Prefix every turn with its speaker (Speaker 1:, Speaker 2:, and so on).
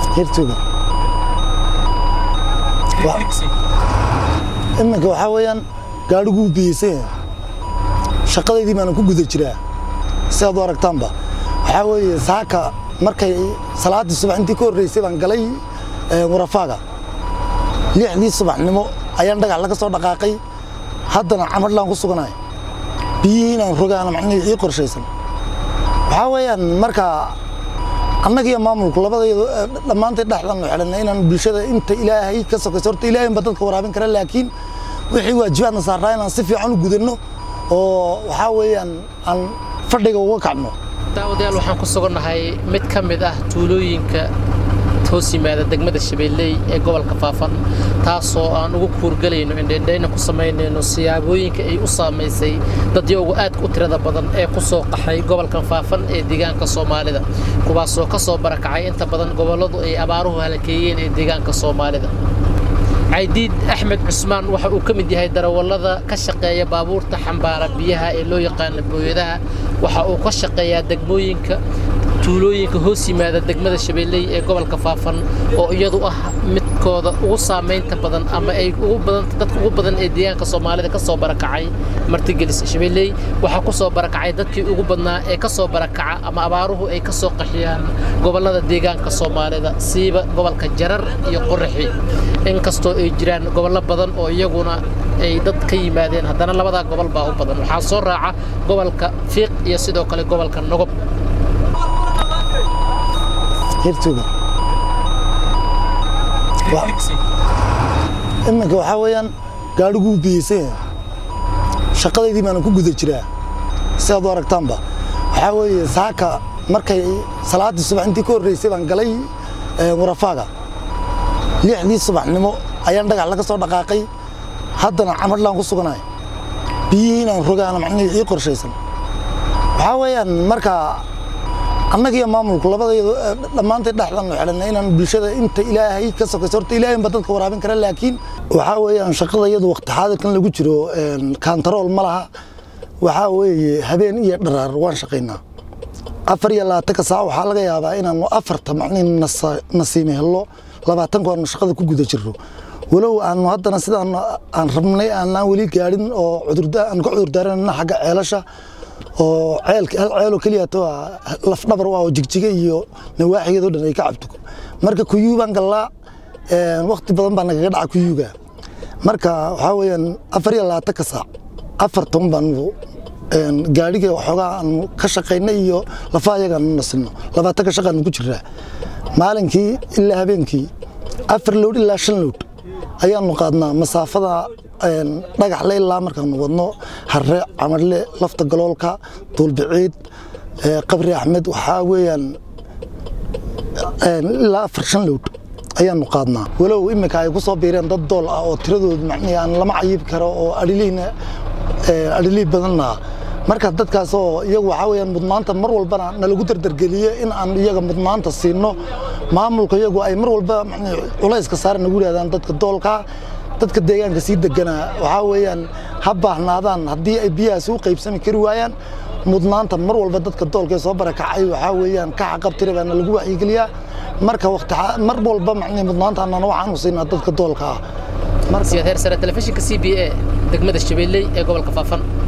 Speaker 1: hirtuga iminka waxaa weeyaan gaadhiguu biyeysan yahay shaqadaydii baana ku guda jiraa si aad u aragtaanba waxaa weeye saaka markay salaaddii subax intii ka horreysay baan galay warafaaga lixdii subaxnimo ayaan dhagax laga soo dhaqaaqay haddana camadlaan ku suganahay biyihii inaan rogaana macnihii ii qorshaysan waxaa weeyaan marka annaga iyo maamulku labadayadu dhammaantay dhexdan xidhanay inaan bulshada inta ilaahay ka sokayso horta ilaahay ba dadka waraabin kara laakiin wixii waajibaadna saaraa inaan si fiican u gudanno oo waxaa weeyaan aan fadhiga uga kacno
Speaker 2: daawadayaal waxaan ku sugannahay mid ka mid ah tuulooyinka hoos yimaada degmada shabeelley ee gobolka faafan taasoo aan ugu kuurgelayno indhendhayna ku samaynayno siyaabooyinka ay u saamaysay dadyowga aadka u tirada badan ee ku soo qaxay gobolkan faafan ee deegaanka soomaalida kuwaasoo ka soo barakacay inta badan gobolladu ay abaaruhu halakeeyeen ee deegaanka soomaalida caydiid axmed cusmaan waxa uu ka mid yahay darawallada ka shaqeeya baabuurta xambaara biyaha ee loo yaqaano booyadaha waxa uu ka shaqeeyaa degmooyinka tuulooyinka hoos yimaada degmada shabeelley ee gobolka faafan oo iyadu ah midkooda ugu saamaynta badan ama ay ugu badan dadka ugu badan ee deegaanka soomaalida ka soo barakacay martigelis shabeelley waxaa ku soo barakacay dadkii ugu badnaa ee ka soo barakaca ama abaaruhu ay ka soo qaxiyaan gobollada deegaanka soomaalida siiba gobolka jarar iyo qoraxi inkastoo ay jiraan gobollo badan oo iyaguna ay dad ka yimaadeen haddana labadaa gobol baa u badan waxaa soo raaca gobolka fiiq iyo sidoo kale gobolka nogob
Speaker 1: hirtuga iminka waxaa weeyaan gaadhiguu biyeysan yahay shaqadaydii baana ku guda jiraa si aad u aragtaanba waxaa weeye saaka markay salaaddii subax intii ka horreysay baan galay warafaaga lixdii subaxnimo ayaan dhagax laga soo dhaqaaqay haddana camadlaan ku suganahay biyihii inaan rogaana macnihii ii qorshaysan waxaa weeyaan marka annaga iyo maamulku labadayadu dhammaantay dhexdan xidhanay inaan bulshada inta ilaahay ka sokayso horta ilaahay ba dadka waraabin kara laakiin waxaa weeyaan shaqada iyadu waqti xaadirkan lagu jiro kantarool ma laha waxaa weeye habeen iyo dharaar waan shaqaynaa afar iyo labaatanka saac waxaa laga yaabaa inaanu afarta macnihi nasiime hello labaatanku aanu shaqada ku guda jirno walow aanu haddana sidaan aan rabnay aanaan weli gaadhin oo aan ka cudurdaaranana xagga ceelasha oo ceelka hal ceeloo keliya to lafdhabar waa oo jigjiga iyo nawaaxigeedoo dhan ay ka cabto marka kuyuu baan gallaa waqti badan baa nagaga dhaca kuyuuga marka waxaa weeyaan afar iyo labaatanka saac afartan baanu gaadhiga waxoogaa aanu ka shaqayna iyo lafa ayagaanu nasino labaatanka shaqaanu ku jiraa maalinkii ilaa habeenkii afar lowd ilaa shan lowd ayaanu qaadnaa masaafada dhagaxle ilaa markaanu wadno harre camadle lafta galoolka duulbiciid qabri axmed waxaa weeyaan ilaa afar shan lowd ayaanu qaadnaa walow iminka ay ku soo biireen dad dool ah oo tiradoodu macnihi aan lama cayibi karo oo adhiliina adhilii badanna marka dadkaas oo iyagu waxaa weeyaan mudnaanta mar walbana nalagu dardargeliyo in aan iyaga mudnaanta siino maamulka iyagu ay mar walba macnihi culayska saara nagu yidhahdaan dadka doolka dadka deegaanka sii deganaa waxaa weeyaan ha baahnaadaan haddii ay biyahaasi u qaybsami kari waayaan mudnaanta mar walba dadka doolka ee soo barakacay waxaa weeyaan ka xaqabtira baana lagu wacyigeliyaa marka waqti mar walba macnihi mudnaantaanana waxaanu siinaa dadka doolka ah
Speaker 2: siyaad heer sare telefishinka c b a degmada shabeelley ee gobolka faafan